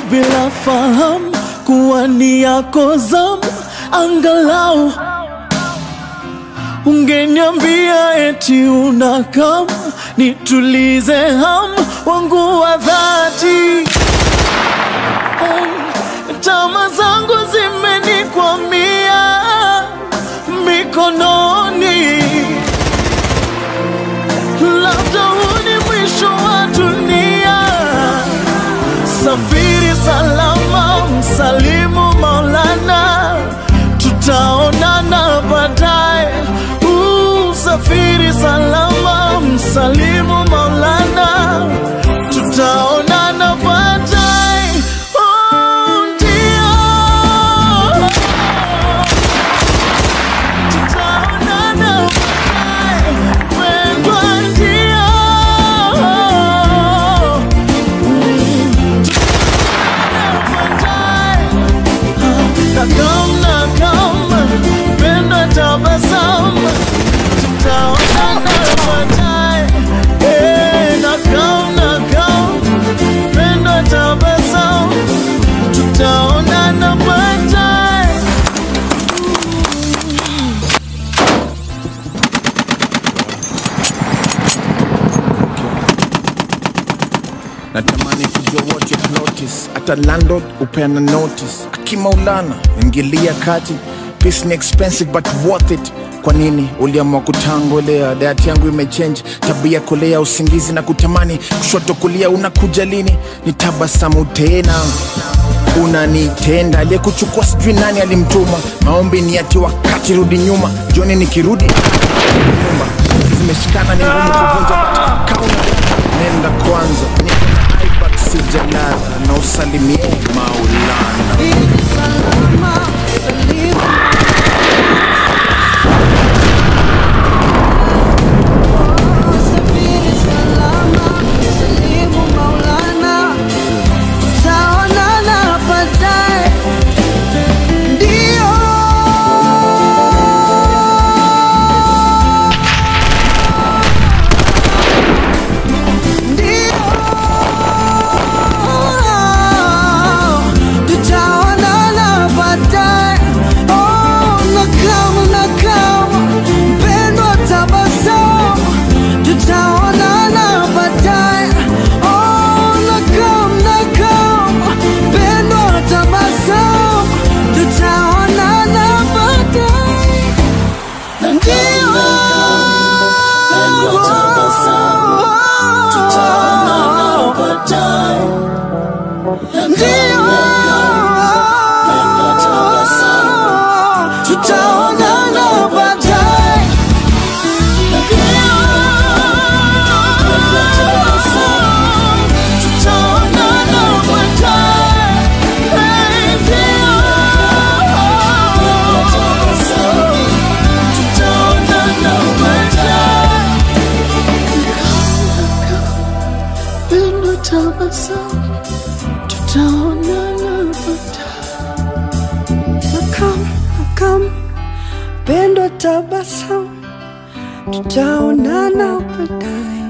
bila fahamu kuwa ni yako zamu, angalau ungeniambia eti unakam nitulize ham wangu wa dhati. Hey, tama zangu zimenikwamia mikononi, labda huu ni mwisho wa dunia. Safiri salama, msalimu Maulana, tutaonana baadaye. Uh, Safiri salama, msalimu Maulana, tutaonana baadaye. Oh, ndio. Tutaonana baadaye, wendwa ndio. Nakam, nakam, penda tabasamu, tutaonana baadaye. Eh, nakam, nakam, penda tabasamu, tutaonana baadaye. natamani kujua what you notice hata landlord upeana notice akimaulana ingilia kati peace ni expensive but worth it kwa nini uliamua kutangolea dayati yangu imechange tabia kolea usingizi na kutamani kushoto kulia unakuja lini ni tabasamu tena unanitenda aliyekuchukua sijui nani alimtuma maombi ni ati wakati rudi nyuma joni nikirudi nyumba zimeshikana ni ngumu kuvunja but kauna nenda kwanza niko na aibat sijalala na usalimie maulana Tutaonana baadaye. Oh, nakam, nakam, mpendwa tabasamu. Tutaonana baadaye. Oh, nakam, nakam, mpendwa tabasamu. Tutaonana baadaye. Ndio. Ndio. Tutaonana baadaye. Tutaonana baadaye. Tutaonana baadaye. Pendo tabasamu, tutaonana baadaye. Nakam, nakam, pendo tabasamu, tutaonana baadaye.